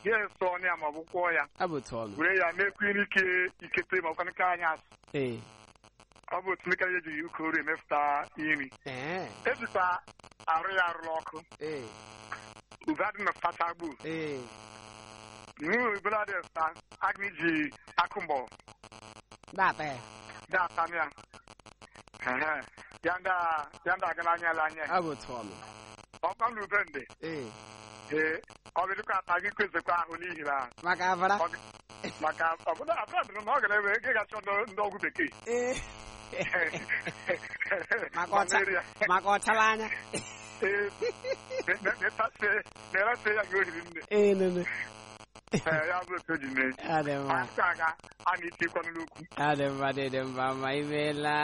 ya eso ọnụ ya ma ọ bụ kwụọ ya abụtụ ọnụ were ya mekwa ike ikete ma ọkwanụ ka anyị asị ee ọ bụ otu nika eji ukoro emepụta nri ee ejikwa arụ ya arụla ọkụ ee ube adị na fata gbu ee n'ihi ubere adị sa aga iji akụ mbọ data ya dị atam ya Ehe. ya ndị a- ya ndị aga n'anya ala anya abụtụ ọnụ ọkwa na ube ndị ee ee ọ bụ dịkwa ata gị kwezekwa ahụ n'ihi na maka avara ọ dị- maka ọbụna abụọ dịrị na ọ gara ebe ego gacha ndị ọgwụ bekee ee maka ọcha Malaria. maka ọchala anya Ee, ne- ne- netasie- nerase ya gị ohiri nne ee nene Ee, ya bụ otu o ji mee adị mma aka aga a na-etikwanụ n'ukwu adị mma dị mma ma imeela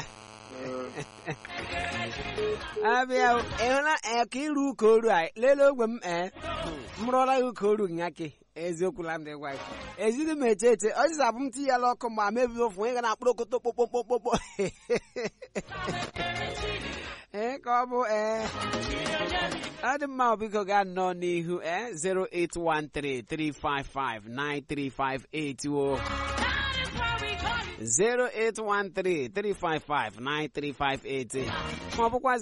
abịa ịhụla ee ka iru ụka oru a lelee ogwe m ee m rụọla ya ụka oru nyake eziokwu la m dị gwa gị ezighị m eche eche ọzịza abụ m tinye ya ọkụ ma mebido ofu onye ga na-akpụrụ okoto kpokpokpokpokpo ee ka ọ bụ ee ọ dị mma biko gaa nnọọ n'ihu ee 08133559358 o 08133559358 ma ọ bụkwa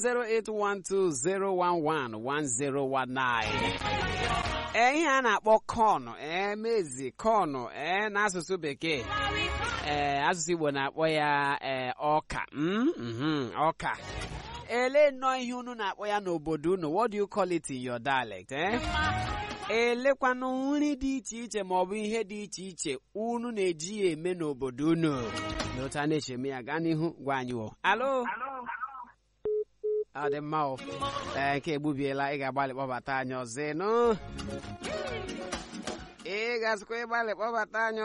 08120111019 ee ihe a na-akpọ kọnụ ee mezi kọnụ ee n'asụsụ bekee ee asụsụ Igbo na-akpọ ya ee ọka mm, mhm, ọka ele nnọọ ihe unu na-akpọ ya n'obodo unu what do you call it in your dialect eh? elekwanụ nri dị iche iche ma ọ bụ ihe dị iche iche unu na-eji ya eme n'obodo unu na otu a na-eche eme ya gaa n'ihu gwa anyị o alo ọ dị mma o ee nke egbubiela ị ga-agbalị kpọbata anyị ọzọ ịnụ ị ga-azụkwa ịgbalị kpọbata anyị